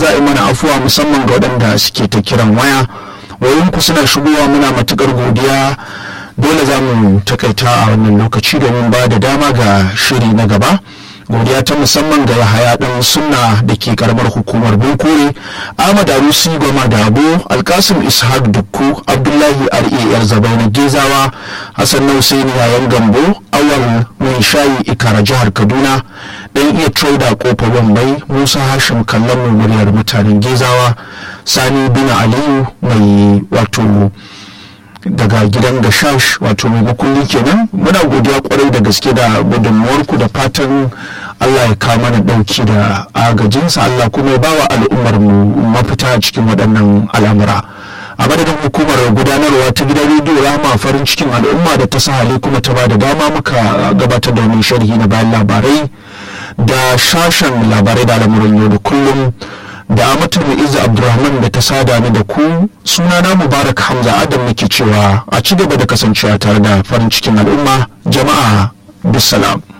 za a yi mana afuwa musamman ga waɗanda suke ta kiran waya wayoyinku suna shigowa muna matukar godiya dole za mu takaita a wannan lokaci domin ba da dama ga shiri na gaba godiya ta musamman ga yahaya dan sunna da ke karamar hukumar bunkure ahmad arusi goma da abu alkasim ishaq dukku abdullahi rar zabai na gezawa hassan nausaini yayan gambo awal mai shayi ikara jihar kaduna dan iya trader kofa bambai musa hashim kallon muryar mutanen gezawa sani bin aliyu mai wato daga gidan gashash wato mai makulli kenan muna godiya kwarai da gaske da gudunmuwarku da fatan allah ya kawo mana dauki da agajinsa allah kuma ya bawa al'ummar mu mafita a cikin waɗannan al'amura a madadin hukumar gudanarwa ta gidan rediyo rama farin cikin al'umma da ta sahale kuma ta bada dama muka gabatar da wani sharhi na bayan labarai da shashen labarai da al'amuran yau da kullum da amatul mu'izza abdulrahman da ta sada ni da ku sunana mubarak hamza adam nake cewa a ci gaba da kasancewa tare da farin cikin al'umma jama'a bisalam